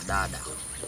dada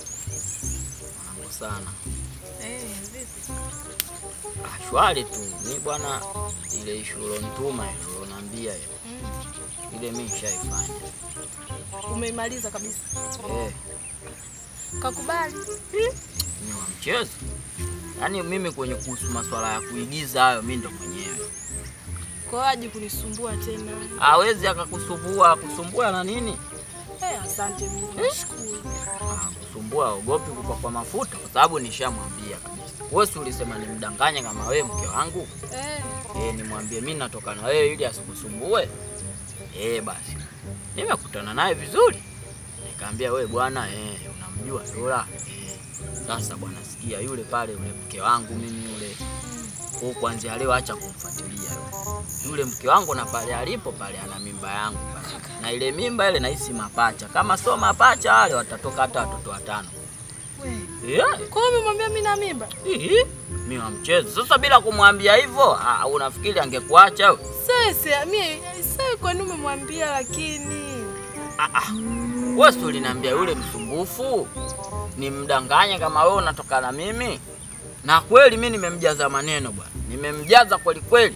mwanangu sana Eh, vipi? Ah, shwari tu mi bwana, ile ishu ulonituma ile ulonambia ile Mm. ile mi nishaifanya Umeimaliza kabisa. eh, Kakubali. ni wa mchezo yaani mimi kwenye kuhusu maswala ya kuigiza hayo mi ndo mwenyewe Kwa hiyo aje kunisumbua tena. hawezi akakusumbua kusumbua na nini Eh, asante Mungu. Nashukuru. Ah, kusumbua ogopi kupakwa mafuta kwa sababu nishamwambia kabisa wewe si ulisema nimdanganye kama wewe mke wangu Eh, eh, nimwambie mi natoka na wewe ili asikusumbue eh, basi nimekutana naye vizuri nikaambia wewe bwana eh, unamjua Dola eh, sasa bwana sikia yule pale yule mke wangu mimi yule kwa kuanzia leo acha kumfuatilia yule. Yule mke wangu na pale alipo pale ana mimba yangu pale. Na ile mimba ile nahisi mapacha. Kama sio mapacha wale watatoka hata watoto watano. we. Yeah. Kwa hiyo umemwambia mimi na mimba? Hihi. Mimi wa mchezo. Sasa bila kumwambia hivyo, ah, unafikiri angekuacha? wewe? Sasa mimi sasa kwa nini umemwambia lakini? Ah ah. Wewe si uliniambia yule msumbufu nimdanganye kama wewe unatoka na mimi? Na kweli mimi nimemjaza maneno bwana. Nimemjaza kweli kweli.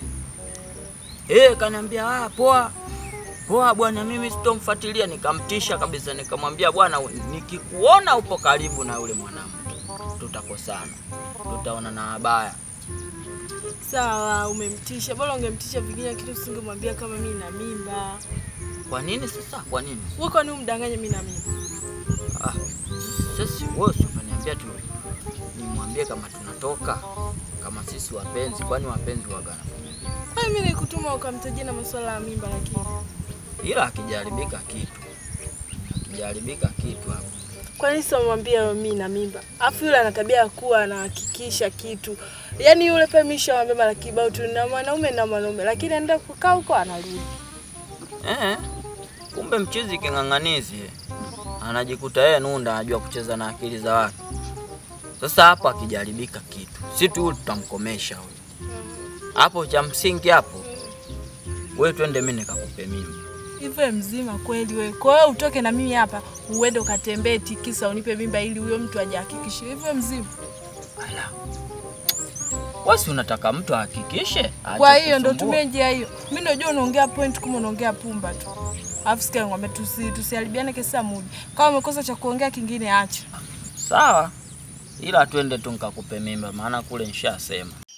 Eh, kaniambia ah, poa. Poa bwana, mimi sitomfuatilia. Nikamtisha kabisa, nikamwambia bwana, nikikuona upo karibu na yule mwanamke tutakosana, tutaona na habaya. Sawa, umemtisha. Bora ungemtisha vingine kitu usingemwambia kama mimi na mimba. Kwa nini sasa? Kwa nini? Wewe kwa nini umdanganye mimi na mimba? Ah, sasa wewe si ukaniambia tu nimwambie kama tunatoka kama sisi wapenzi, kwani wapenzi waga Kwa hiyo mimi nikutuma ukamtajia na masuala ya mimba lakini. ila akijaribika kitu akijaribika kitu hapo Kwa nini sio mwambia mimi na mimba? Afu yule ana tabia ya kuwa anahakikisha kitu. Yaani yule pia mimi nishamwambia mara kibao tu na mwanaume na mwanaume lakini anaenda kukaa huko anarudi. eh, kumbe mchizi king'ang'anizi eh. anajikuta yeye nunda anajua kucheza na akili za watu. Sasa hapo akijaribika kitu, si tu tutamkomesha huyo hapo. Cha msingi hapo, wewe twende, mimi nikakupe mimba. Hivyo mzima kweli wewe. Kwa hiyo utoke na mimi hapa uende ukatembee tikisa unipe mimba ili huyo mtu ajihakikishe. Hivyo mzima. Ala, wewe si unataka mtu ahakikishe? aache Kwa hiyo ndo kusumbua? tumie njia hiyo. Mimi najua unaongea point kama unaongea pumba tu. Alafu sikia ngombe tusi tusiharibiane kesa mudi. Kama umekosa cha kuongea kingine acha. Sawa, ila twende tu nikakupe mimba, maana kule nishasema.